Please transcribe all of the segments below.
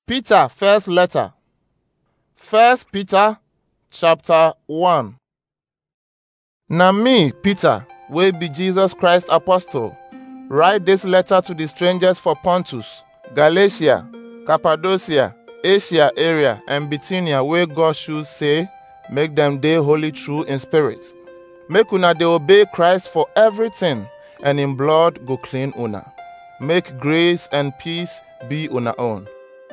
Peter first letter. First Peter chapter 1. Na me, Peter, wey be Jesus Christ apostle, write this letter to the strangers for Pontus, Galatia, Cappadocia, Asia area and Bithynia wey God choose say make dem dey holy true in spirit. Make una dey obey Christ for everything and in blood go clean una. Make grace and peace be una own.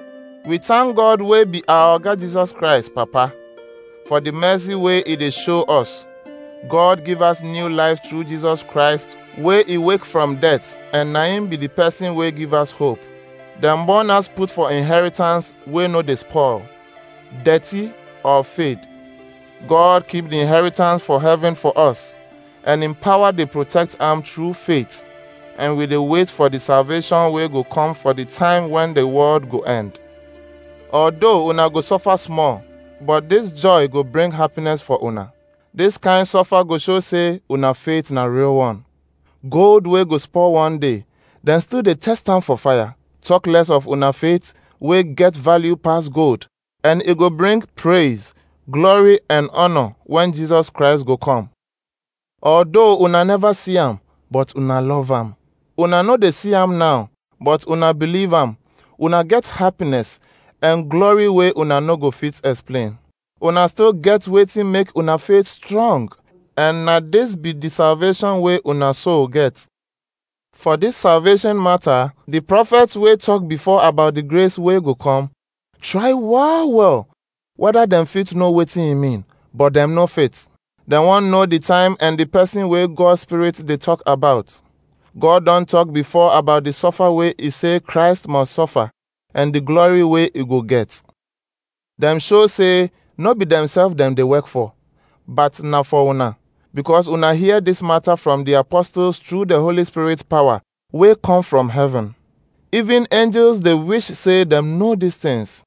We thank God wey be our Oga Jesus Christ, Papa, for the mercy wey e dey show us. God give us new life through Jesus Christ wey e wake from death and na him be the person wey give us hope. Dem born us put for inheritance wey no dey spoil, dirty or fade. God keep the inheritance for heaven for us and in power dey protect am through faith and we dey wait for the salvation wey go come for the time when the world go end. Although una go suffer small, but this joy go bring happiness for una. This kind suffer go show say una faith na real one. Gold wey go spoil one day, dem still dey test am for fire. Talk less of una faith wey get value pass gold, and e go bring praise, glory and honor when Jesus Christ go come. Although una never see am, but una love am. Una no dey see am now, but una believe am. Una get happiness and glory wey una no go fit explain. Una still get wetin make una faith strong, and na this be the salvation wey una soul get. For this salvation matter, the prophets wey talk before about the grace wey go come, try well well whether dem fit know wetin e mean, but dem no fit. Dem wan know the time and the person wey God spirit dey talk about. God don talk before about the suffer wey e say Christ must suffer and the glory wey e go get. Dem show say no be themselves dem dey work for, but na for una, because una hear this matter from the apostles through the Holy Spirit power wey come from heaven. Even angels dey wish say dem know these things.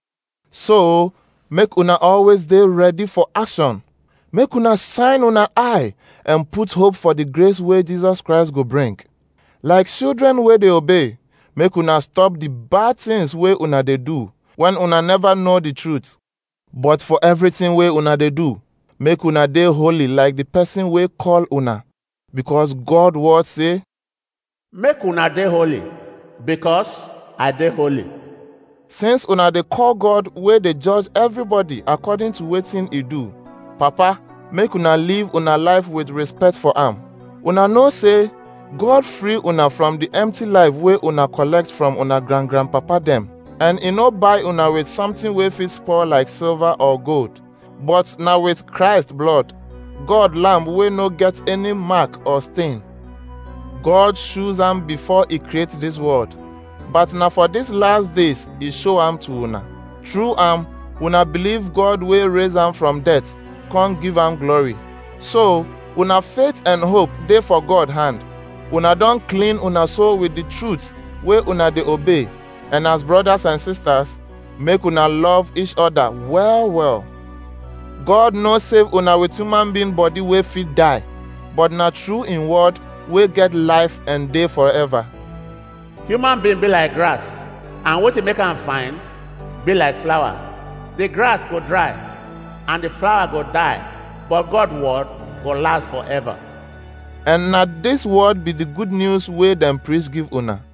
So, make una always dey ready for action. Make una shine una eye and put hope for the grace wey Jesus Christ go bring. Like children wey dey obey, make una stop the bad things wey una dey do when una never know the truth. But for everything wey una dey do, make una dey holy like the person wey call una. Because God word say, Make una dey holy, because I dey holy. since una dey call God wey dey judge everybody according to wetin e do, Papa, make una live una life with respect for am. Una know say God free una from the empty life wey una collect from una grand grandpapa dem, and e no buy una with something wey fit spoil like silver or gold, but na with Christ blood, God lamb wey no get any mark or stain. God choose am before e create this world. But na for these last days e show am to una. Through am, una believe God wey raise am from death, come give am glory. So, una faith and hope dey for God hand. Una don clean una soul with the truth wey una dey obey, and as brothers and sisters, make una love each other well well. God no save una with human being body wey fit die, but na through im word wey get life and dey forever. Human being be like grass, and wetin make am fine be like flower. The grass go dry, and the flower go die, but God word go last forever. And na this word be the good news wey dem preach give una.